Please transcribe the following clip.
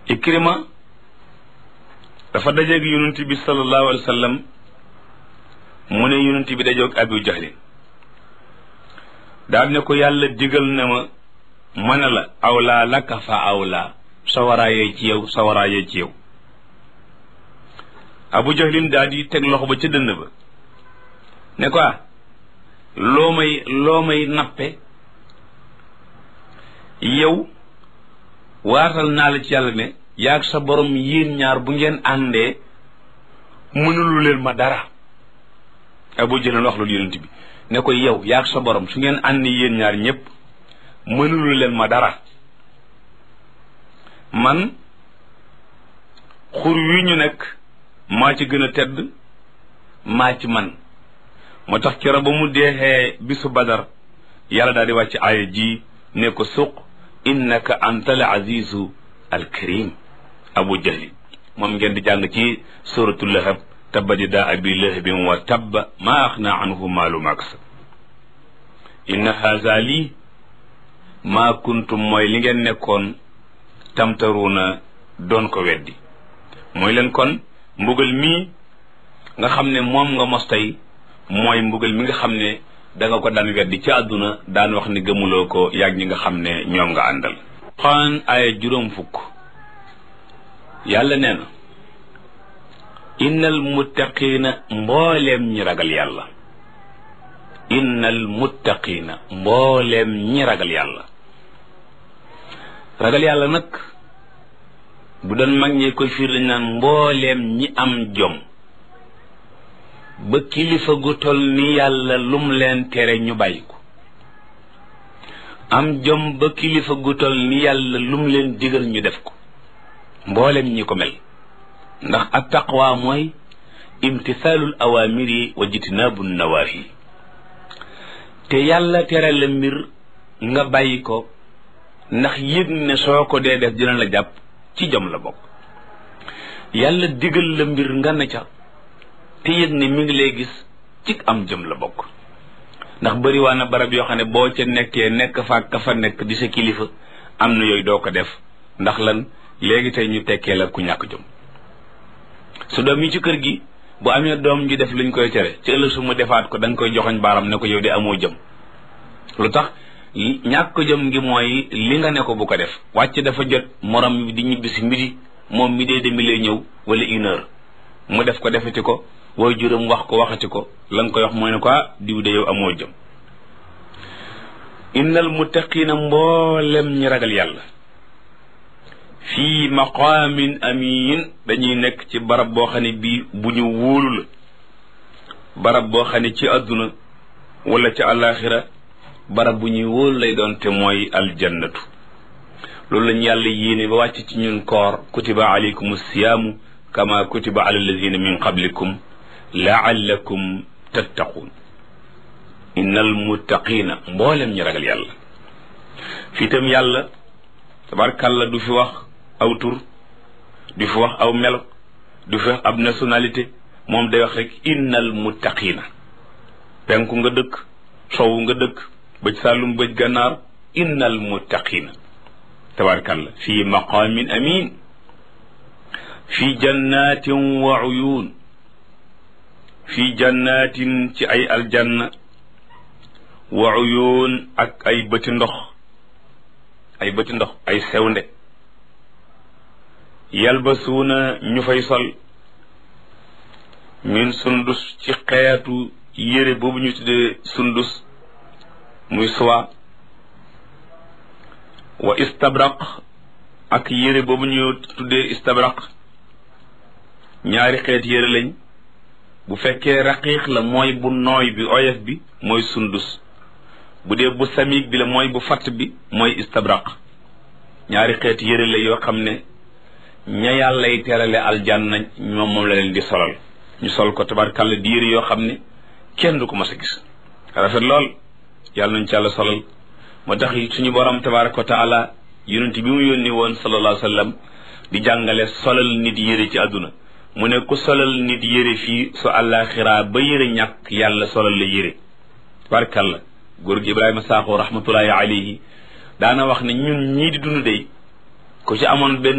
ikrima dafa dajeeg yonent bi sallallahu alayhi wa sallam mu ne yonent bi dajoog abu jahlin daal ne ko yàlla digal na ma mën a la awlaa laka fa awlaa sawaraayee ci yow sawaraayee ci yow abu jahlin daal di teg loxo ba ca dënn ba ne ko loo may loo may nappe yow waatal naa la ci yàlla ne yaag sa borom yéen ñaar bu ngeen àndee mënulu leen ma dara abu jahlin wax loolu yonent bi ne ko yow yaag sa borom su ngeen àndi yéen ñaar ñépp mënulu leen ma dara man xur wi ñu nekk maa ci gën a tedd maa ci man moo tax kero ba mu deexee bisu badar yàlla daal di wàcc aaya ji ne ko suq innaka anta al azizu al karim abu jahli moom ngeen di jàng ci suratu lahab tabbat yadaa abi lahabin wa tabba maa axna anhu maalu ma kasab inna haza lii maa kuntum mooy li ngeen nekkoon tamtaruuna doon ko weddi mooy leen kon mbugal mii nga xam ne moom nga mos tey mooy mbugal mi nga xam ne danga ko daan weddi ci àdduna daan wax ni gëmuloo ko yàgg ñi nga xam ne ñoom nga àndal xaan ay juróom fukk yàlla nee na innal muttaqiina mbooleem ñi ragal yàlla innal muttaqiina mbooleem ñi ragal yàlla ragal yàlla nag bu doon mag ñee koy fiir dañ naan mbooleem ñi am jom ba kilifa gu toll ni yàlla lum leen tere ñu bàyyi ko am jom ba kilifa gu toll ni yàlla lum leen digal ñu def ko mbooleem ñi ko mel ndax at taqwa mooy imtisaalul awaamiri wa jitnaabu nawaahi te yàlla tere la mbir nga bàyyi ko ndax yëg ne soo ko dee def dina la jàpp ci jom la bokk yàlla digal la mbir nga ne ca te yëg ne mi ngi lay gis ci am jëm la bokk ndax bëri waa na barab yoo xam ne boo ca nekkee nekk fa ka fa nekk di sa kilifa am na yooyu doo ko def ndax lan léegi tey ñu tekkee la ku ñàkk jom su doom yi ci kër gi bu amee doom ji def luñ koy tere ci ëllëg su mu defaat ko da nga koy joxoñ baaram ne ko yow de amoo jëm lu tax ñàkk jëm ngi mooy li nga ne ko bu ko def wàcc dafa jot morom bi di ñibbisi midi moom mi dee demi lay ñëw wala une heure mu def ko defati ko wooy juróom wax ko waxati ko la nga koy wax mooy ne ko diw de yow amoo jëm innal muttaqiina mboolem ñi ragal yàlla fii maqaamin amin dañuy nekk ci barab boo xam ne bii bu ñu wóolu la barab boo xam ne ci àdduna wala ci àllaaxira barab bu ñuy wóolu lay doon te mooy aljannatu loolu lañu yàlla yéene ba wàcc ci ñun koor kutiba alaykum siyaamu kama kutiba ala alladina min qablikum laallakum tattaquun innal muttaqina mboolem ñi ragal yàlla fii itam yàlla tabarkàlla du fi wax aw tur du fi wax aw melo du fi wax ab nationalité moom day wax rek innal muttaqina penku nga dëkk sowu nga dëkk bëj sàllum bëj gànnaar innal muttaqina tabarkàlla fii maqaamin amin fi jannatin wa uyun fi jannatin ci ay aljanna wa uyun ak ay bëti ndox ay bëti ndox ay sewnde yalbasuuna ñu fay sol min sundus ci xeetu yére boobu ñu tuddee sundus muy soie wa istabraq ak yére boobu ñu tuddee istabraq ñaari xeet yére lañ bu fekkee raqiiq la mooy bu nooy bi oyof bi mooy sundus bu dee bu samiig bi la mooy bu fatt bi mooy istabraq ñaari xeet yére la yoo xam ne ña yàllay terale aljanna ñoom moom la leen di solal ñu sol ko tabarkàlla di yére yoo xam ne kenn du ko mas a gis rafet lool yàlla nañ ci yàlla solal moo tax suñu borom tabaraka wa taala yonent bi mu yónni woon sallallahu alayhi wa sallam di jàngale solal nit yére ci àdduna mu ne ku solal nit yére fii su àllaaxiraa ba yére ñàkk yàlla solal la yére tabarkàlla góor gi Ibrahima Sakho rahmatullahi alayhi daana wax ne ñun ñii di dund dey ku ci amoon benn